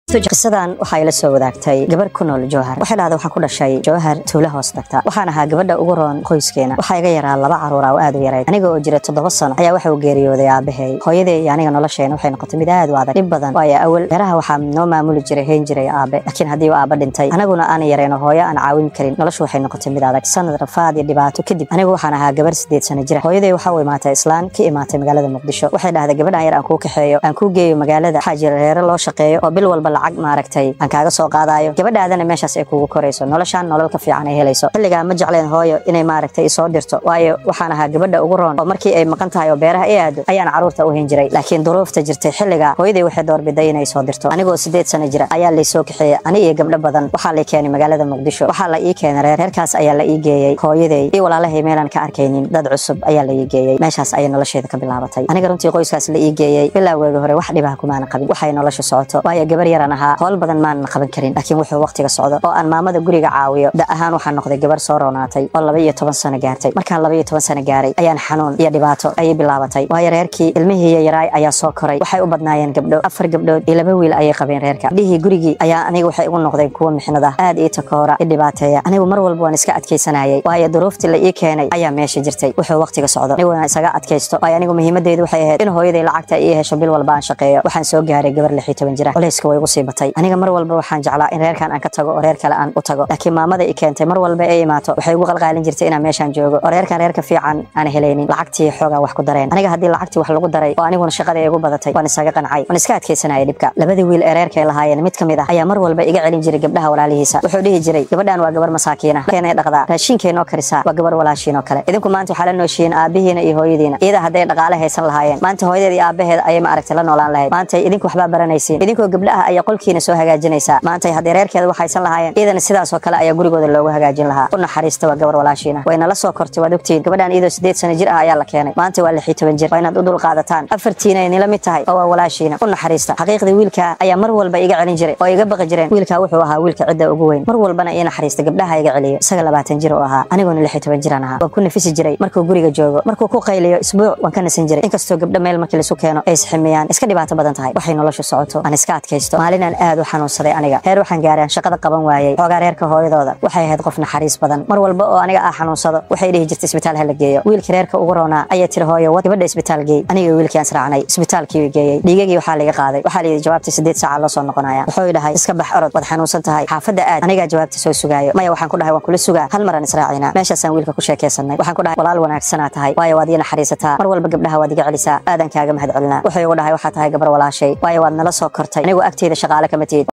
qisadan waxaa ila soo wadaagtay gabar ku nool jowhar waxay dhahda waxaan ku dhashay jowhar tuulo hoos tagta waxaan ahaa gabadha ugu roon qoyskeena waxaa iga yaraa laba caruura oo aad u yarayd aniga oo jira toddoba sano ayaa waxa uu geeriyooday aabahay hooyaday iyo aniga nolosheena waxay noqotay mid aad u adag dhib badan waayo awal meeraha waxaa noo maamuli jiray hayn jiray aabe laakiin haddii uu aaba dhintay anaguna aanan yareen oo hooyo aan caawin karin noloshu waxay noqotay mid adag sanad rafaad iyo dhibaato kadib anigu waxaan ahaa gabar sideed sano jira hooyaday waxa u imaatay islaan ka imaatay magaalada muqdisho waxay dhahday gabadhan yar aan kuu kaxeeyo aan kuu geeyo magaalada waxaa jira reere loo shaqeeyo oo bil walba lacag maaragtay aan kaaga soo qaadayo gabadhaadana meeshaas ay kugu korayso noloshaan nolol ka fiican ay helayso xilligaa ma jecleen hooyo inay maaragtay isoo dirto waayo waxaan ahaa gabadha ugu roon oo markii ay maqan tahay oo beeraha i aado ayaan caruurta u hayn jiray laakiin duruufta jirtay xilligaa hooyaday waxay doorbiday inay soo dirto anigoo sideed sano jira ayaa laysoo kaxeeyey ani iyo gabdho badan waxaa lay keenay magaalada muqdisho waxaa la ii keenay reer reerkaas ayaa la ii geeyey hooyaday iyo walaalahay meelaan ka arkaynin dad cusub ayaa la ii geeyey meeshaas ayay nolosheeda ka bilaabatay aniga runtii qoyskaas la ii geeyey bilowgeega hore wax dhibaha kumaana qabin waxay nolosha socoto waayo gabar yaran ahaa howl badan maanan qaban karin laakiin wuxuu waqtiga socdo oo aan maamada guriga caawiyo da ahaan waxaan noqday gabar soo roonaatay oo laba iyo toban sano gaartay markaan laba iyo toban sano gaaray ayaan xanuun iyo dhibaato ayay bilaabatay waayo reerkii ilmihii yaraay ayaa soo koray waxay u badnaayeen gabdho afar gabdhood iyo laba wiil ayay qabeen reerka gabdhihii gurigii ayaa aniga waxay igu noqdeen kuwo mixnad ah aad ii takoora i dhibaateeya anigu mar walba waan iska adkaysanayay waayo duruuftii la ii keenay ayaa meesha jirtay wuxuu waqtiga socdo anigu waan isaga adkaysto waayo anigu muhiimadeedu waxay ahayd in hooyaday lacagta ii hesho bil walba aan shaqeeyo waxaan soo gaaray gabar lix iyo toban jira culayska way igu sii batay aniga mar walba waxaan jeclaa in reerkan aan ka tago oo reer kale aan u tago laakiin maamada i keentay mar walba ay imaato waxay igu qalqaalin jirtay inaan meeshaan joogo oo reerkan reerka fiican aan helaynin lacagtii xoogaa wax ku dareen aniga haddii lacagtii wax lagu daray oo aniguna shaqadii igu badatay waan isaga qancay waan iska adkaysanayay dhibka labadii wiil ee reerkay lahaayeen mid ka mid ah ayaa mar walba iga celin jiray gabdhaha walaalihiisa wuxuu dhihi jiray gabadhan waa gabar masaakiina keenay dhaqdaa raashinkeenoo karisaa waa gabar walaashiinoo kale idinku maanta waxaa la nooshiin aabihiina iyo hooyadiina iyada hadday dhaqaale haysan lahaayeen maanta hooyadeed iyo aabaheed ayay ma aragtay la noolaan lahayd maanta idinku waxbaa baranaysiin idinkoo gabdha ah ayaa qolkiina soo hagaajinaysaa maanta haddii reerkeeda wax haysan lahaayeen iyadana sidaasoo kale ayaa gurigooda loogu hagaajin lahaa u naxariista waa gabar walaashiina way nala soo kortay waad ogtihiin gabadhan iyadoo sideed sano jir ah ayaa la keenay maanta waa lix iyo toban jir waa inaad u dul qaadataan afartiina ay nila mid tahay oo waa walaashiina u naxariista xaqiiqdii wiilka ayaa mar walba iga celin jiray oo iga baqi jireen wiilka wuxuu ahaa wiilka cidda ugu weyn mar walbana ii naxariista gabdhaha iga celiyo isaga labaatan jir oo ahaa aniguna lix iyo toban jiraan ahaa waan ku nafisi jiray markuu guriga joogo markuu ku qayliyo isbuuc waan ka nasan jiray inkastoo gabdho meel markii laisu keeno ay isximiyaan iska dhibaato badan tahay waxay nolosha socoto aan iska adkaysto maalinaan aad u xanuunsaday aniga heer waxaan gaaraan shaqada qaban waayey xoogaa reerka hooyadooda waxay ahayd qof naxariis badan mar walba oo aniga ah xanuunsado waxay dhihi jirtay isbitaal hala geeyo wiilkii reerka ugu roonaa ayaa tiri hooyo wad gabadha isbitaal geey aniga wiilkii aan israacnay isbitaalkii geeyey dhiigagii waxaa laga qaaday waxaa layidhi jawaabtii sideed saaca loo soo noqonaya wuxuu dhahay iska bax orod waad xanuunsan tahay xaafadda aad anigaa jawaabta soo sugaayo maya waxaan ku dhahay waan kula sugaa hal maraan israacina meeshaasaan wiilka ku sheekaysanay waxaan ku dhahay walaal wanaagsanaa tahay waayo waad ii naxariisataa mar walba gabdhaha waad iga celisaa aadan kaaga mahad celinaa wuxuu igu dhahay waxaa tahay gabar walaashay waayo waad nala soo kortay anigu agteeda shaqaale kama tihid